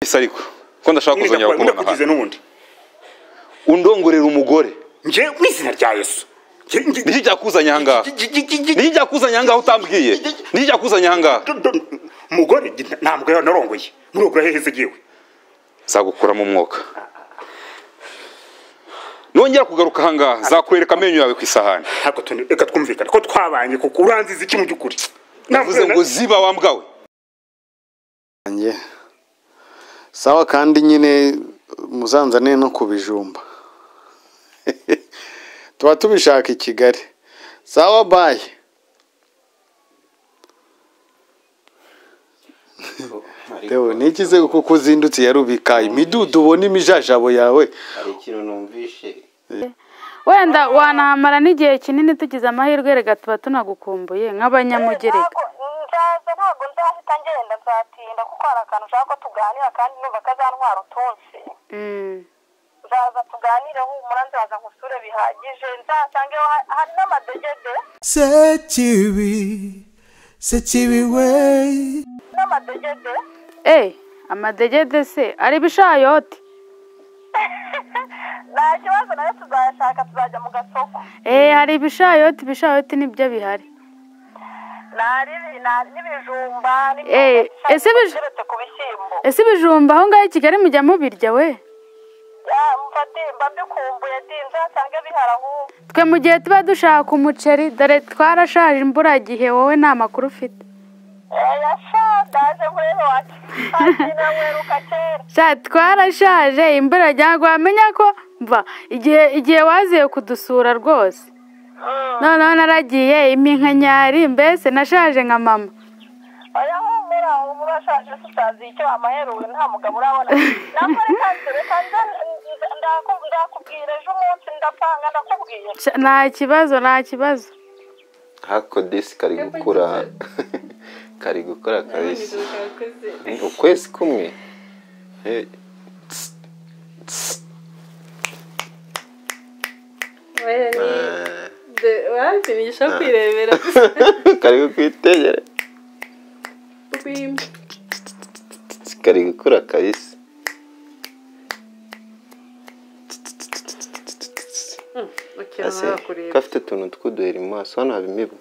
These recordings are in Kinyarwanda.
isa ariko ko ndashaka kuzongera kukubona ndakugize hano n'ubundi undongorera umugore nge mu izina rya yesu Nge- nge- niki cyakuzanye aha ngaha nge- nge- nge- nge- niki cyakuzanye aha ngaha utambwiye niki cyakuzanye aha ngaha do- do- umugore nge- nta- ntabwo yari narongoye murogora hehe se giwe zagukuramo umwuka nongera kugaruka aha ngaha nzakwereka amenyo yawe ku isahani ariko tuni- reka twumvikane ko twabanye kuko uranziza iki mu by'ukuri navuze ngo ziba wambwawe Njye. sawa kandi nyine muzanzane no ku bijumba tuba tubishaka i kigali sawa bayi Deo, nikize kuko uzindutse yarubika imidudu ubona imijajabo yawe hari ikintu numvishe wenda wanahamara n'igihe kinini tugize amahirwe reka tuba tunagukumbuye nk'abanyamugereka nzaza ntabwo nzahita ngenda nzatinda kuko hari akantu ushaka ko tuganira kandi numva kazantwara utunsi Mm. nzaza tuganire humura nzaza nkusure bihagije nzasange ha- hari n'amadegede Sekibi, sekibi we. n'amadegede Eh, amadegede se ari ibishayote nta kibazo nayo tuzayashaka tuzajya mu gasoko Eh, hari ibishayoti ibishayoti nibyo bihari Nari ibi- nari n'ibijumba Eh, n'imyumbati ese ibij- iteretse ku bishyimbo ese ibijumba aho ngaho i kigali mujya mubirya we Ya, mfati mbabikumbuye di nzasange bihari ahubwo twe mu gihe tuba dushaka umuceri dore twarashaje imburagihe wowe nta makuru ufite yasha ndaje muri wacu akina mweruka kera sha twarashaje imbura ryawe wamenya ko mva igihe igihe waziye kudusura rwose noneho naragiye iminkanyari mbese nashaje nka mama oya humura humura ashaje se utazi icyo wamaherewe nta mugabo urabona nakore kandi reka nza nza- ndaku- ndakubwira ejo umunsi ndapanga ndakubwira Sha, nta kibazo nta kibazo hako disi kari gukura kari gukura kabisa Ni ukwezi kumwe Hey. Tss, tss. Ah, waransinyisha kwirebera kari kukwitegera gusa Tss, kari gukura kabisa Ase, bakureba gafite utuntu tw'uduheri mu maso hano haba imibu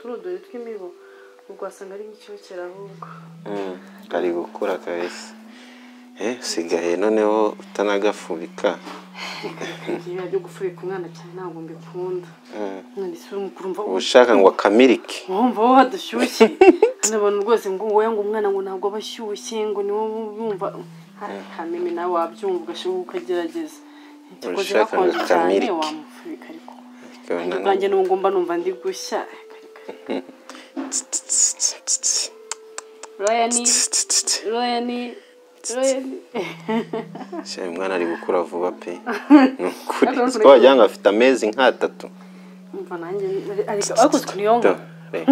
tuno dore tw'imibu ubwo wasanga ari nk'icyokera ahubwo Mm, kari gukura kabisa Eh, usigaye noneho utanagafubika ibintu byo gufubika umwana cyane ntabwo mbikunda Mm. umwana isi mukuru mva uba ushaka ngo akamirike wumva wowe hadushyushye hano abantu rwose ngo wowe ngo umwana ngo ntabwo aba ashyushye ngo ni wowe wumva kameme nawe wabyumva ugashobora ukagerageza ntikoze Ushaka ngo gakonje cyane kamirike. wamufubika ariko Ukabona ubwanjye nubwo mba numva ndi gushya tss, tss, tss, tss, tss, rayani tss, tss, tss. rayani rayani Shya, uyu mwana ari gukura vuba pe ni ukuri Hano siko wagira ngo afite amezi nk'atatu umva nanjye ariko ariko si niyo ngo Do, re.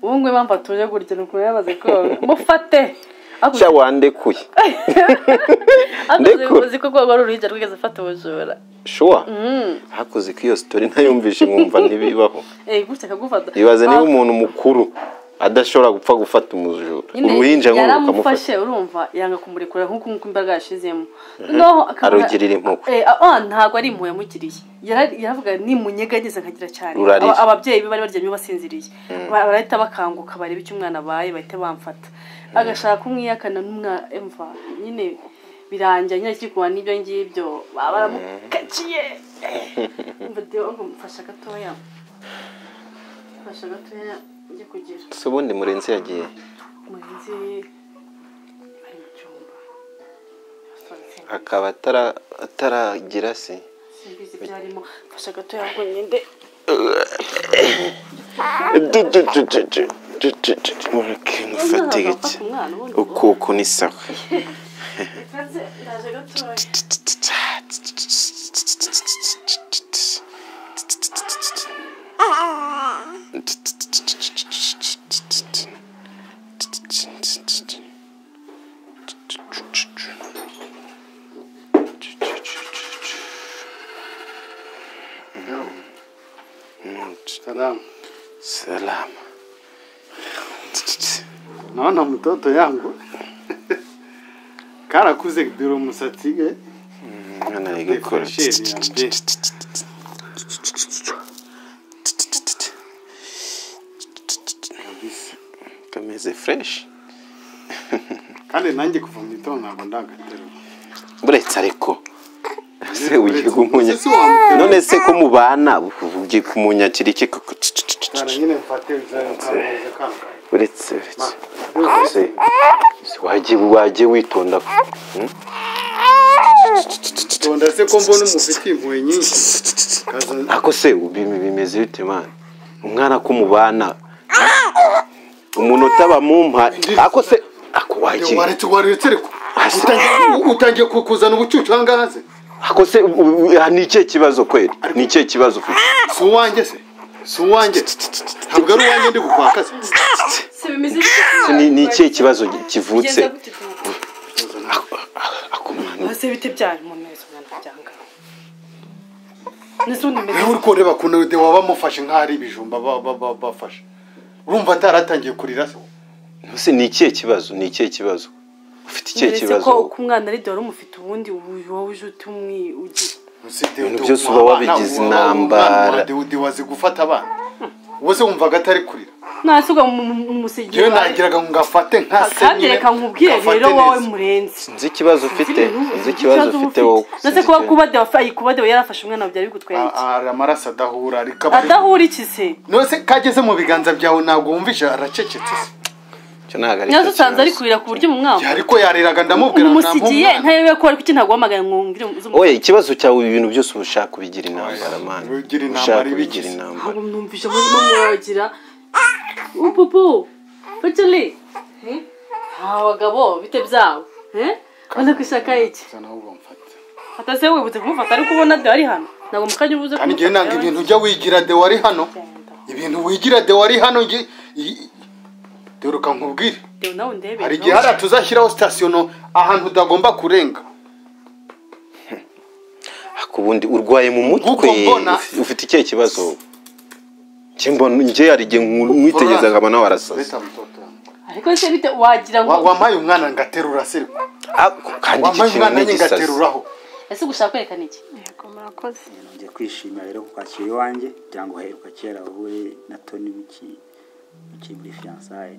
ubu ngubu mpamvu atuje gutya ni ukuntu yamaze koga mufate Ariko Shya, wandekuye ariko uzi- ndekura. uzi ko rwaba ari uruhinja rwigeze afata ubujura shuwa hakoze ko iyo sitori ntayumvishe mwumva ntibibaho eee gutya akagufata ibaze niba Ah, umuntu mukuru adashobora gupfa gufata umujura nyine uruhinja nk'uru yaramufashe ukamufasha urumva yanga kumurekura nk'uko nk'uko imbaga yashizemo noneho akaba- Arugirira impuhwe. Eh, ah, ah, ntabwo ari impuhwe yamugiriye Yara- yaravuga nimunyegageza nkagira cyane Rurarira. Aba- ababyeyi be bari baryamye basinziriye Ba- barahita bakanguka bareba icyo umwana abaye bahita bamfata agashaka kumwiyakana n'umwana emva nyine birangira nyine akiri kurwana n'ibyo ngibyo baba baramukaciye umva deo ngo mfasha gatoya mfasha gatoya njye kugira si ubundi murenzi yagiye umurinzi bari mu cyumba akaba atara- ataragira se simbizi byarimo fasha gato yangu nyinde mufate gake umwana ubundi ukoko ni sawa ukaze ndaje gatoya salamu salama naona mtoto yangu karakuze dore umusatsi we umwana ari gukora Defasheni yanjye. kameze fureshi kandi nanjye kuva mu gitondo ntabwo ndagaterura buretse ariko se ugiye kumunya Ese si wamutera? none se ko mubana ugiye kumunya kiri iki koko cyane nyine mfate izakameze kanga uretse uretse se se wagiye wagiye witonda hmm? tonda se ko mbona umufite impuhwe nyinshi kaza ako se ubi- bimeze bite mwana umwana ko mubana umunota bamumpa ako se ako wagiye waretse waretse ariko Asa. Utangiye- utangiye ku- kuzana ubucucu ahangaha se ako se u- u- u- ni ikihe kibazo kweri ni ikihe kibazo ufite? si uwanjye se si uwanjye ntabwo ari uwanjye ndi gukwaka se se bimeze bite? Ni- ni ikihe kibazo kivutse Bigenza gute ku mugabo? ako mwana Ese bite byari umuntu wese umwana byanga nese ubundi rero uri mbese kureba ukuntu de waba amufashe nk'aho ari ibijumba ba- ba- ba- bafashe urumva ataratangiye kurira se Ese ni ikihe kibazo? Ni ikihe kibazo? Ufite ikihe uretse ko kibazo? uko umwana ari dore umufite ubundi ubu- wowe uje utumwi ugi- Ibintu byose uba wabigize intambara. de wazi gufata abana wowe se wumvaga atari kurira nasuga mu- mu- umusigira yewe nagiraga ngo ngafate nka se kandi reka nkubwire ngafate rero wowe neza. murenzi Nzi ikibazo ufite, nzi ikibazo ufite wowe. ndetse kuba kuba dewa ayi kuba dewa yarafashe umwana byari Ah, bigutwenye ah, amaraso adahura ariko adahurikize nose kageze mu biganza byawe ntabwo wumvisha aracecetse se Cyo ntabwo ari nyazo cyo usanze ari kibazo. kurira ku buryo mu mwaka ariko yariraga ndamubwira umusigiye ntamuha umwana. ntayewe ko ariko ikintu ntabwo wamagana ngo mbwire Oya, ikibazo cyawe ibintu byose uba ushaka ubigira intambara mwana. Ubigira intambara, Ushaka ibigize. ubigira intambara. ntabwo mwumvisha muri no muragira upupu feteli nta bagabo bite byawe eh? ubona ko ishaka iki Zana aho bamfata. atase wibutse kumufata ariko ubona de ari hano ntabwo mu kanya ubuze kandi njyewe nanga ibintu ujya wigira de wari hano ibintu wigira de wari hano nge i- dore nkubwire Dewe nawe ndebe hari igihe hariya tuzashyiraho sitasiyo no ahantu utagomba kurenga Ako ubundi urwaye mu mutwe. Nk'uko mbona- Uf- Ufite ikihe kibazo? Cyo mbona njye hari igihe mwitegereza nkaba nawe arasaza. Beta mtoto wangu. ariko se bite wagira Wa- ngo wampaye umwana ngaterura se Ako kandi iki wampaye kintu umwana ni nanjye igisazi. ngateruraho ese gushaka kwerekana iki murakoze njya kwishimira rero kukwakira iwanjye cyangwa uheruka kera wowe na toni muki muki muri fiyansaye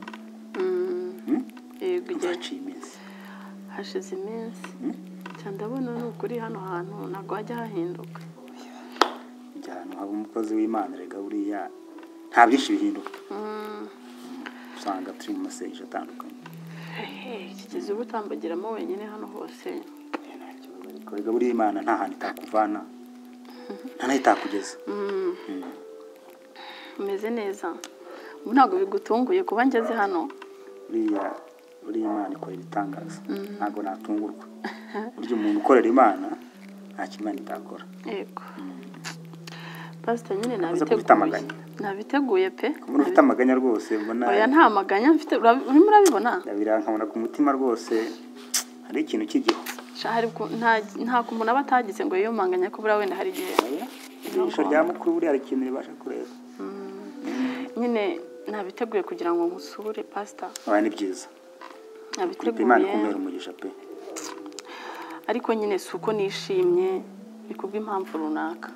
yego igihe haciye iminsi hashize iminsi cyane ndabona ni ukuri hano hantu ntabwo hajya hahinduka ujya ahantu haba umukozi w'imana rega buriya nta byinshi bihinduka usanga turi mu masengesho atandukanye kigeze uba utambagiramo wenyine hano hose nta kibazo ariko rega buriya imana nta hantu itakuvana nta naho itakugeza umeze neza ubu ntabwo bigutunguye kuba ngeze hano buriya buriya imana ikora ibitangaza ntabwo natungurwa burya umuntu ukorera imana nta kimana itakora yego pasita nyine Uza gufite nabiteguye amaganya. nabiteguye pe umuntu ufite amaganya rwose mbona oya nta maganya mfite urabi- urimo urabibona birankabona ku mutima rwose hari ikintu cy'igihu Sha, hari ku- nta- nta ku muntu aba atagize ngo yiyumanganye ko buriya wenda hari igihe ijisho rya mukuru buriya hari ikintu ribasha kureba nyine nabiteguye kugira ngo musure pasita aba ni byiza kureka imana nabiteguye ikumera umugisha pe ariko nyine si uko nishimye ni kubw'impamvu runaka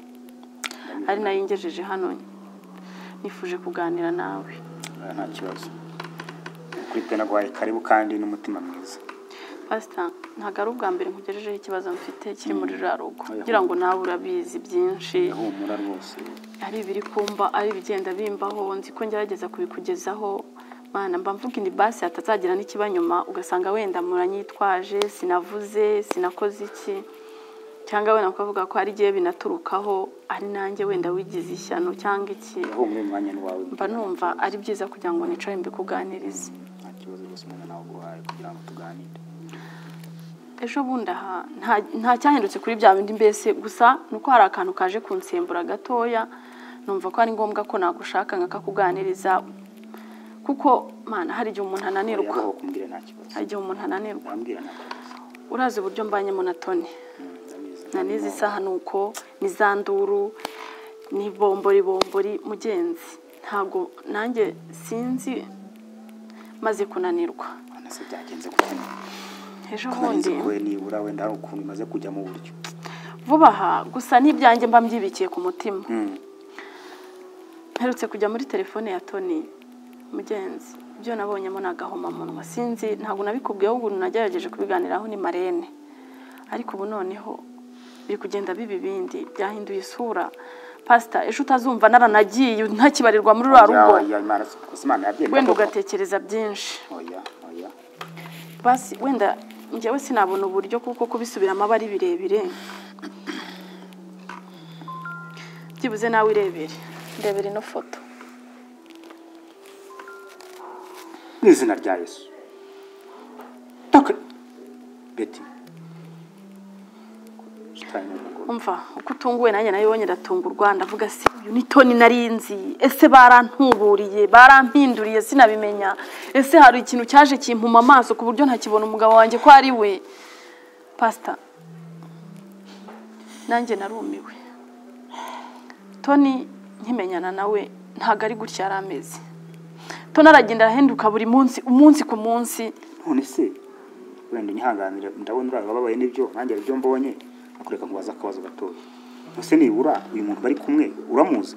ari nayo ingejeje hano nifuje kuganira nawe Ah, nta kibazo kuri pe naguhaye karibu kandi n'umutima mwiza pasita ntabwo ari ubwa mbere nkugejejeho ikibazo mfite kiri muri ruriya rugo Oya. kugira ngo nawe urabizi byinshi ihumura rwose ari ibiri kumba ari ibigenda bimbaho nzi ko ngerageza kubikugezaho mana mba mvuga indi basi hatazagira n'ikiba nyuma ugasanga wenda muranyitwaje sinavuze sinakoze iki cyangwa wenda ukavuga ko hari igihe binaturukaho ari nanjye wenda wigize ishyano cyangwa iki ihumure mu mwanya wawe mba numva ari byiza kugira ngo nicare mbikuganirize nta kibazo rwose umwana nawe uguhaye kugira ngo tuganire ejo bundi aha nta- nta cyahindutse kuri bya bindi mbese gusa ni uko hari akantu kaje kunsembura gatoya numva ko ari ngombwa ko nagushaka nkakakuganiriza kuko mana hari igihe umuntu ananirwa yabaho kumbwira nta kibazo hari igihe umuntu ananirwa wambwira nta kibazo urazi uburyo mbanyemo na toni Mm, ndabizi. na n'izi saha ni uko n'izanduru n'ibomboribombori mugenzi ntabwo nanjye sinzi maze kunanirwa None se byagenze gute ejo narizi bundi ko we nibura wenda hari ukuntu imaze kujya mu buryo vuba aha gusa n'ibyanjye mba mbyibikiye ku mutima Mm. mperutse kujya muri telefone ya toni mugenzi ibyo nabonyemo ni agahomamunwa sinzi ntabwo nabikubwiyeho ubu nagerageje kubiganiraho ni marene ariko ubu noneho biri kugenda biba ibindi byahinduye isura pasita ejo utazumva naranagiye ntakibarirwa muri ruriya rugo Ya- ya Imana si- gusa Imana yabyemera wenda koko. ugatekereza byinshi oya oya basi wenda njyewe sinabona uburyo kuko kubisubiramo aba ari birebire byibuze nawe irebere ndebere ino foto mu izina rya yesu Taka- beti Shitani ni umugore. umva uko utunguwe nanjye nayo wonyine aratungurwa ndavuga se uyu ni toni nari nzi ese barantuburiye barampinduriye sinabimenya ese hari ikintu cyaje kimpuma amaso ku buryo ntakibona umugabo wanjye ko ari we pasita nanjye narumiwe toni nkimenyana nawe ntabwo ari gutya yari ameze toni aragenda arahenduka buri munsi umunsi ku munsi none se wenda unyihanganire ndabona uriya bababaye n'ibyo nanjye aribyo mbonye akureka nkubaza akabazo gatoya ese nibura uyu muntu bari kumwe uramuzi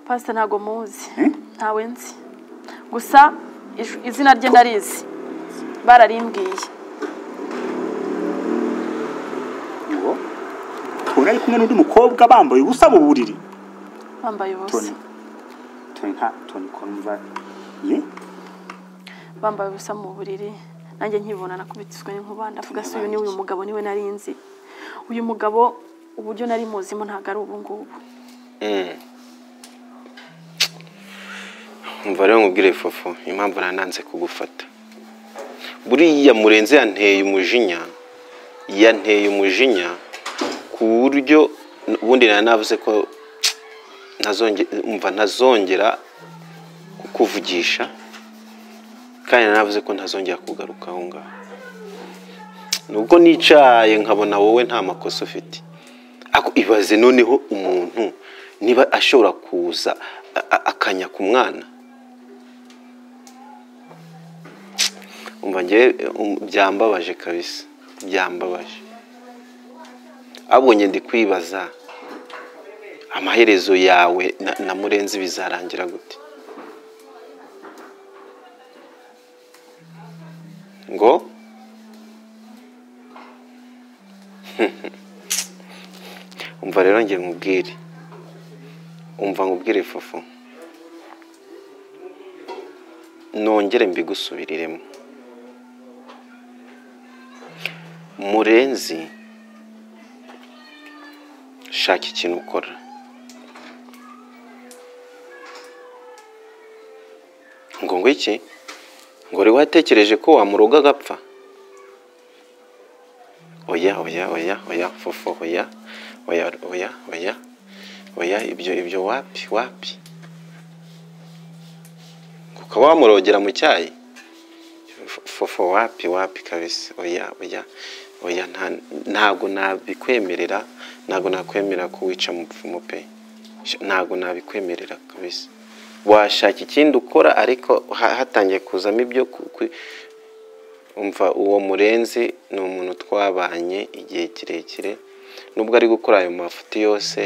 pasita ntabwo muzi Eh? ntawe nzi gusa ish- izina rye ndarizi bararimbwiye ngo ubona ari kumwe n'undi mukobwa bambaye ubusa mu buriri bambaye ubusa toni toni nta toni ko numva ye bambaye ubusa mu buriri nanjye nkibona nakubitizwe n'inkuba ndavuga se uyu ni uyu mugabo niwe nari nzi uyu mugabo uburyo nari muzimo ntabwo ari ubu ngubu umva rero nkubwire fofo impamvu nananze kugufata buriya murenze yanteye umujinya yanteye umujinya ku buryo ubundi nari navuze ko ntazonge- umva ntazongera kukuvugisha kandi nari navuze ko ntazongera kugaruka aho ngaho nubwo nicaye nkabona wowe nta makosa ufite ariko ibaze noneho umuntu niba ashobora kuza a- a- akanya ku mwana umva ngewe um, byambabaje kabisa byambabaje abonye ndi kwibaza amaherezo yawe na, na murenzi bizarangira gute ngo umva rero ngiye nkubwire umva nkubwire fufu nongere mbigusubiriremo murenzi shaka ikintu ukora ngo ngo iki ngo wari watekereje ko wamuroga agapfa oya oya oya oya fofo oya oya oya oya oya ibyo ibyo wapi wapi ngo ukaba wamurogera mu cyayi fofo wapi wapi kabisa oya oya oya nta- ntago nabikwemerera ntago nakwemerera ko wica mupfumu pe Sh- ntago nabikwemerera kabisa washaka ikindi ukora ariko ha- hatangiye kuzamo ibyo ku- ku- umva uwo murenzi ni umuntu twabanye igihe kirekire nubwo ari gukora ayo mafuti yose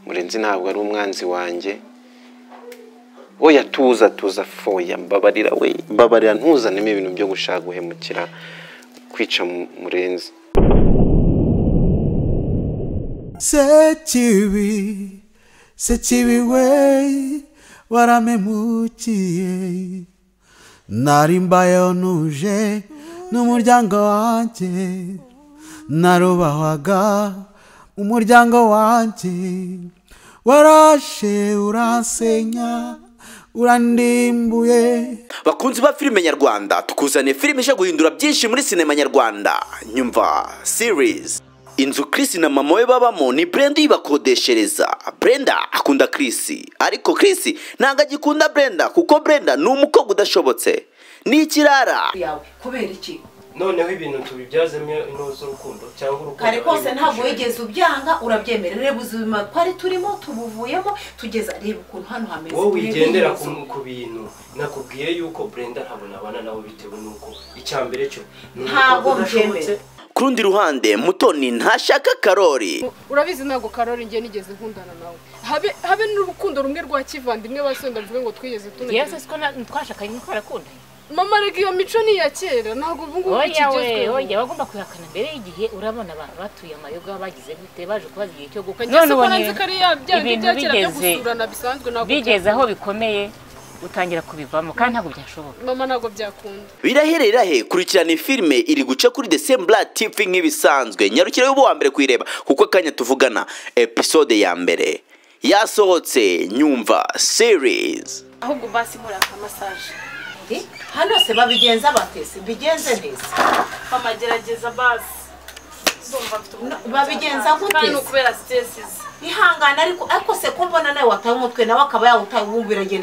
murenzi ntabwo ari umwanzi wanjye oya tuza tuza foya mbabarira we mbabarira ntuzanemo ibintu byo gushaka guhemukira kwica mu- murenzi Sechiwi, sechiwi wei, waramemukiye. Nari mbayeho ntuje n'umuryango wanjye, narubahwaga umuryango wanjye. Warashe uransenya, urandimbuye. bakunzi ba filime nyarwanda tukuzaniye filime ije guhindura byinshi muri sinema nyarwanda nyumva series inzu Chris na mama we babamo ni Brenda uyibakodeshereza Brenda akunda Chris ariko Chris ntabwo agikunda Brenda kuko Brenda ni umukobwa udashobotse ni ikirara yawe kubera iki noneho ibintu tubibyazemo intore z'urukundo cyangwa urukundo kare kose ruri ntabwo mu wigeze ubyanga urabyemera reba ubuzima twari turimo tubuvuyemo tugeza reba ukuntu hano hameze wowe wigendera ku Ibibazo. ku bintu nakubwiye yuko brenda ntabwo nabana nabo bitewe n'uko icya mbere cyo ni Ntabwo urukundo rudashobotse ku rundi ruhande mutoni ntashaka karori urabizi ntabwo karori ngiye nigeze nkundana nawe habe habe n'urukundo rumwe rwa kivandimwe basenda mvuge ngo twigeze tunagirana. yesu siko na- twashakanye niko arakundanye mama reka iyo mico ni iya kera ntabwo ubu ngubu oya we ikigezweho oya bagomba kwihakana mbere y'igihe urabona abantu batuye amayoga bagize gute baje kubaza igihe cyo gukwa njye se ko ubonye nanze ko ari ya bya bindi ibintu bya kera byo bigeze gusurana bisanzwe ntabwo bigeze aho byakunda. bikomeye utangira kubivamo kandi ntabwo byashoboka mama ntabwo byakunda biraherera he kurikirana filime iri guca kuri the same black tv nk'ibisanzwe nyarukira y'ubu wa mbere kuyireba kuko akanya tuvugana episode ya mbere yasohotse nyumva series ahubwo basi muraka masaje hano se babigenza batese bigenze neza mama gerageza basi Ndumva mfite umutima babigenza utakanye. Kandi gute ni ukubera sitesizi ihangane ariko ariko se ko mbona nawe wataye umutwe nawe akaba yawutawubumbira agenda